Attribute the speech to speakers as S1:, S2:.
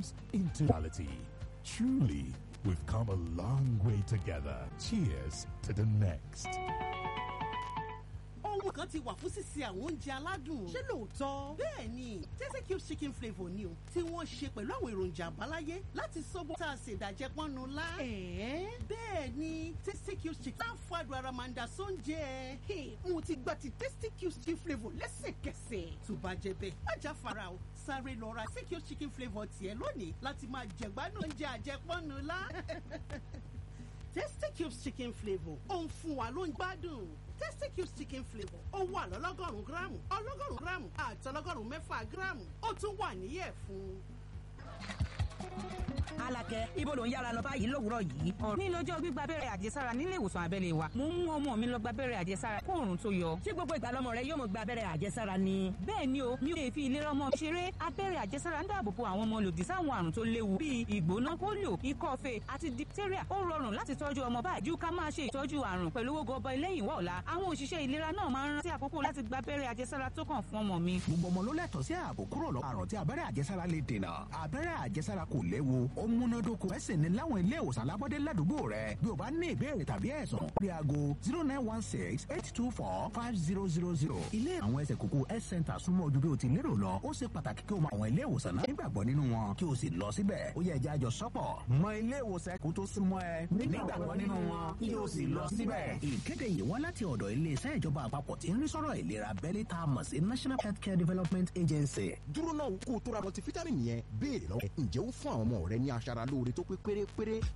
S1: dreams into reality. Truly, we've come a long way together. Cheers to the next.
S2: ohun kan ti wà fún sísè àwọn oúnjẹ aládùn. ṣé lóòótọ́? bẹ́ẹ̀ ni tasty cube chicken flavour ni o tí wọ́n ṣe pẹ̀lú àwọn èròjà àbáláyé láti sọ́gbọ́n tá a ṣe ìdàjẹ́ pọ́nnu lá. bẹ́ẹ̀ ni tasty cube chicken máa ń fàdùn ara máa ń da sóúnjẹ. mo ti gba ti tasty cube chicken flavour lẹ́sẹ̀kẹsẹ̀. tó bá jẹ bẹ́ẹ̀ má já fara o sáré lọ ra tasty cube chicken flavour tiẹ̀ lónìí láti máa jẹ̀gbádùn oúnjẹ àjẹpọ́nnu lá. tasty cubes chicken flavour ó ń fún wa ló ń gbádùn tasty cubes chicken flavour ó wà lọ́lọ́gọ́rùn-ún gíráàmù ọlọ́gọ́rùn-ún gíráàmù àti ọlọ́gọ́rùn-ún mẹ́fà gíráàmù ó tún wà níyẹ̀ fún.
S3: Alakẹ ibo ló ń yára lọ báyìí lówùúrọ̀ yìí. ní lọ́jọ́ gbígba abẹ́rẹ́ àjẹsára nílé ìwòsàn abẹ́lé wa mo ń mú ọmọ mi lọ gba abẹ́rẹ́ àjẹsára kó òòrùn tó yọ.
S4: ṣé gbogbo ìgbà lọmọ rẹ yóò mọ gba abẹ́rẹ́ àjẹsára ni.
S3: bẹ́ẹ̀ ni o mi ò lè fi ìlera ọmọ mi ṣeré abẹ́rẹ́ àjẹsára ń dáàbò bo àwọn ọmọ lòdì sáwọn àrùn tó léwu bíi ìgbóná polio ikọ́ fèé àti diphtheria ó rọrùn láti tọ́jú ọmọ báyìí ju ká máa ṣe ìtọ́jú àrùn pẹ̀lú owó gọbọi lẹ́yìn wọ́ ọ̀la àwọn òṣìṣẹ́ ìlera náà máa ń rántí àkókò láti gba abẹ́rẹ́ àjẹsára tó kàn fún ọmọ mi.
S5: gbogbo ọmọ ló lẹ́tọ̀ọ́ sí ààbò kúrò lọ àrùn tí abẹ́rẹ́ àjẹsára lè dènà abẹ́rẹ́ àjẹsára kò léwu ó múnádóko ẹ̀sìn ní láwọn ilé ìwòsàn alábọ́dé ládùúgbò rẹ bí o bá ní ìbéèrè tàbí ẹ̀sùn rí aago zero nine one six eight two four five zero zero zero ilé àwọn ẹsẹ̀ kókó health center súnmọ́ ojú bí o ti lérò lọ ó ṣe pàtàkì kí o mọ àwọn ilé ìwòsàn náà nígbàgbọ́ nínú wọn kí o sì lọ síbẹ̀ ó yẹ ẹja àjọ sọ́pọ̀ mọ ilé ìwòsàn kó tó súnmọ́ ẹ nígbàgbọ́ nínú wọn kí o sì lọ síbẹ̀. ìkéde yìí wá láti ọ̀dọ̀ iléeṣẹ́ ìjọba àpapọ̀ tí ń rí sọ́rọ̀ ìlera abẹ́lé tá a mọ̀ sí national healthcare development agency.
S6: dúró náà kó o tó ra multivitamin yẹn béèrè lọ́wọ́ ẹ̀ ǹjẹ́ ó fún àwọn ọmọ rẹ ní aṣara lóore tó pé pérépéré